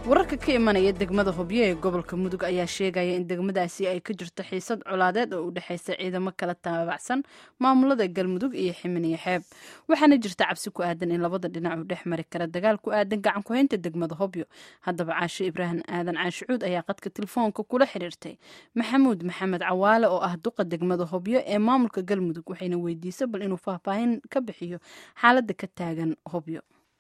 wararka ka imanaya degmada hobyo ee gobolka mudug ayaa sheegaya in degmadaasi ay ka jirto xiisad colaadeed oo u dhexaysa ciidamo kala taabacsan maamulada galmudug iyo ximiniyo xeeb waxaana jirta cabsi ku aadan in labada dhinac uu dhex mari kara dagaal ku aadan gacan ku-haynta degmada hobyo haddaba caashe ibraahim aadan caashicuud ayaa qadka telefoonka kula xiriirtay maxamuud maxamed cawaale oo ah duqa degmada hobyo ee maamulka galmudug waxayna weydiisay bal inuu faahfaahin ka bixiyo xaaladda ka taagan hobyo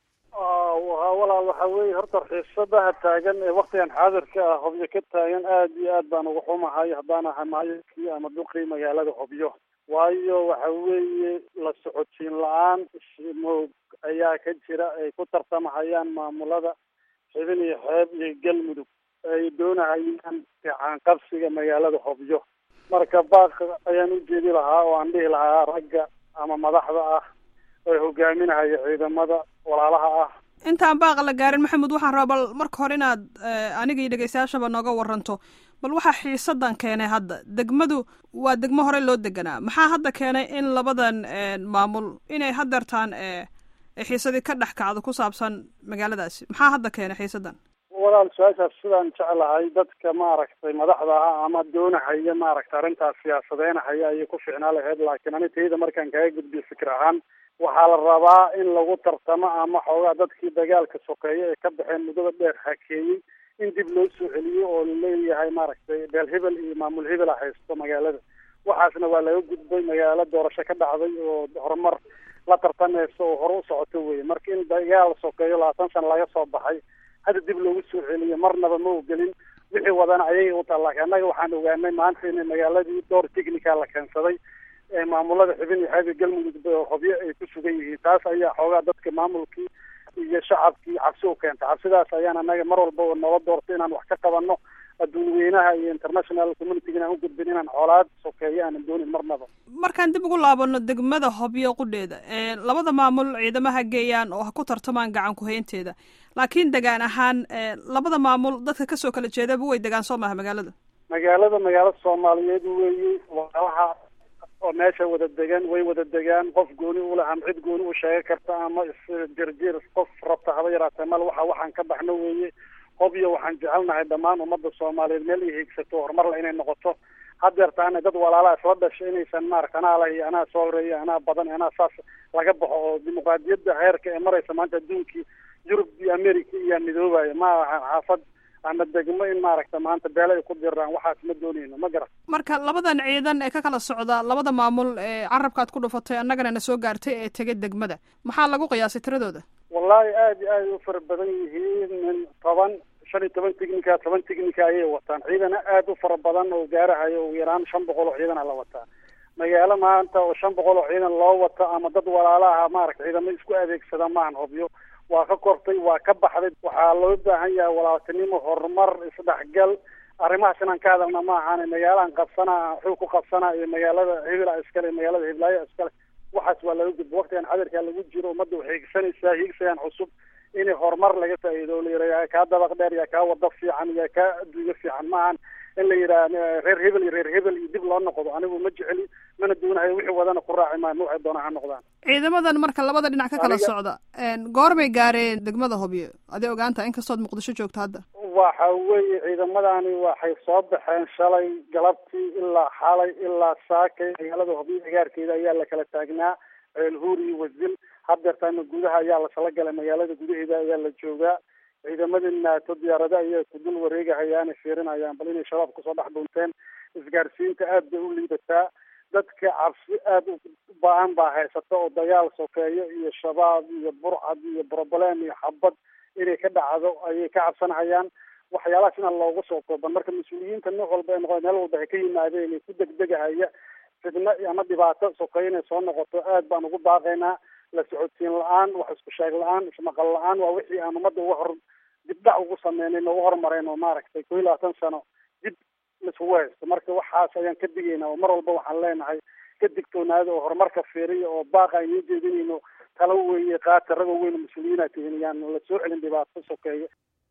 walaal waxa weeye horta xiisadaha taagan ee waktigan xaadirka ah hobyo ka taagan aada iyo aad baan uga xumahay haddaan ahay maayadkii ama duqii magaalada hobyo waayo waxa weeye la socodsiin la-aan ismoog ayaa ka jira ay ku tartamahayaan maamulada xibin iyo xeeb iyo galmudug ay doonahayaan fiican qabsiga magaalada hobyo marka baaq ayaan u jeedi lahaa oo aan dhihi lahaa ragga ama madaxda ah ee hogaaminahaya ciidamada walaalaha ah intaan baaqa la gaarin maxamed waxaan rabaa bal marka hore inaad aniga iyo dhegeystayaashaba nooga waranto bal waxaa xiisadan keenay hadda degmadu waa degmo hore loo deganaa maxaa hadda keenay in labadan maamul inay hadeertaan xiisadii ka dhex kacdo ku saabsan magaaladaasi maxaa hadda keenay xiisadan walaal su-aashaas sidaan jeclahay dadka maaragtay madaxda ah ama doonahaya maaragtay arrintaas siyaasadeynahaya ayay ku ficnaa lahayd laakiin ani tayda markaan kaga gudbiyo fikir ahaan waxaa la rabaa in lagu tartamo ama xoogaa dadkii dagaalka sokeeye ee ka baxeen muddada dheer hakeeyey in dib loo soo celiyo oo laleeyahay maaragtay beel hebel iyo maamul hebel a haysto magaalada waxaasna waa laga gudbay magaalo doorasho ka dhacday oo horumar la tartamayso oo hore u socoto weye marka in dagaal sokeeyo labaatan sana laga soo baxay hadda dib loogu soo celiyo marnaba ma ogelin wixii wadana ayaga u taal laakiin annaga waxaan ogaanay maanta in magaaladii door technica la keensaday maamulada xibin iyo xeeb galmudug hobyo ay ku sugan yihiin taas ayaa xoogaa dadka maamulkii iyo shacabkii cabsi u keenta cabsidaas ayaan anaga mar walba noola doortay inaan wax ka qabanno adduun weynaha iyo international community inaan u gudbin inaan xoolaad sokeeyo aanan doonin marnaba markaan dib ugu laabano degmada hobyo qudheeda labada maamul ciidamaha geeyaan oo ha ku tartamaan gacan ku-haynteeda laakiin degaan ahaan labada maamul dadka kasoo kala jeedaba way degaan soo maha magaalada magaalada magaalo soomaaliyeed weeye walaalaha oo meesha wada degan way wada degaan qof gooni ula ama cid gooni u sheega karta ama isjirjir qof rabta haba yaraatee mal waxa waxaan ka baxno weeye hobyo waxaan jecelnahay dhammaan ummadda soomaaliyeed meel ay hiigsato horumarla inay noqoto hadeertaana dad walaalaha isla dhashay inaysan maarata anaa lah iyo anaa soo horeeya anaa badan anaa saas laga baxo oo dimuqraadiyadda heerka ee maraysa maanta adduunkii yurub iyo america iyaa midoobaya ma aha xaafad ama degmo in maaragta maanta beele ay ku diraan waxaas ma dooneyno ma garan marka labadan ciidan ee ka kala socda labada maamul ee carabkaad ku dhufatay annagana na soo gaartay ee tegay degmada maxaa lagu qiyaasay tiradooda wallahi aada iyo aada u fara badan yihiin min toban shan iyo toban technica toban technica ayay wataan ciidana aada u fara badan oo gaarahayo ugu yaraan shan boqol oo ciidana la wataa magaalo maanta oo shan boqol oo ciidan loo wato ama dad walaalaha maaragta ciidamo isku adeegsada maahan hobyo waa ka kortay waa ka baxday waxaa loo baahan yahay walaaltinimo horumar isdhexgal arrimahaas inaan ka hadalna ma ahaan magaalahan qabsanaa xuu ku qabsanaa iyo magaalada hebela iskale magaalada hiblaayo iskale waxaas waa laga gudbo waktigan cadirkaa lagu jiro ummadda waxay higsanaysaa hiigsayaan cusub in horumar laga faa'iido la yidhaha yaa kaa dabaq dheer yaa kaa wado fiican yaa kaa adduunyo fiican maahan in la yidhaha reer hebel iyo reer hebel iyo dib loo noqdo anigu ma jeceli mana doonahayo wixii wadana ku raaci maayo ma waxay doonaan ha noqdaan ciidamadan marka labada dhinac ka kala socda goormay gaareen degmada hobyo aday ogaanta inkastood muqdisho joogto hadda waxa weeye ciidamadani waxay soo baxeen shalay galabtii ilaa xalay ilaa saakay magaalada hobyo agaarkeeda ayaa la kala taagnaa ceelhuur iyo wasil hadeertaana gudaha ayaa lasala galay magaalada gudaheeda ayaa la joogaa ciidamadii naato diyaarada ayaa ku dul wareegahayaana fiirinayaan bal inay shabaab kusoo dhex dhuunteen isgaarsiinta aad bay u liidataa dadka cabsi aada u ba-an baa haysata oo dagaal sokeeyo iyo shabaab iyo burcad iyo broblem iyo xabad inay ka dhacdo ayay ka cabsanahayaan waxyaalahaas inaan loogu soo kooban marka mas-uuliyiinta nooc walba ay noqo meel walba ay ka yimaadeen ku degdegahaya fidno ama dhibaato sokeeyo inay soo noqoto aad baan ugu baaqaynaa la socodsiin la-aan wax isku sheeg la-aan ismaqal la-aan waa wixii aan ummadda uga hor dibdhac ugu sameynay noogu horumareen oo maaragtay koo iyo labaatan sano dib laisugu haysto marka waxaas ayaan ka digaynaa oo mar walba waxaan leenahay ka digtoonaada oo horumarka fiiriya oo baaqa aynoo jeedinayno talo weeye qaata ragoo weyn mas-uuliyiina tihin yaan la soo celin dhibaato sokeeya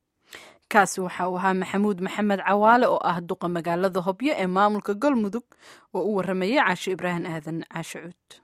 kaasi waxa uu ahaa maxamuud maxamed cawaale oo ah duqa magaalada hobyo ee maamulka galmudug oo u waramayay caashe ibraahim aadan caashe cuud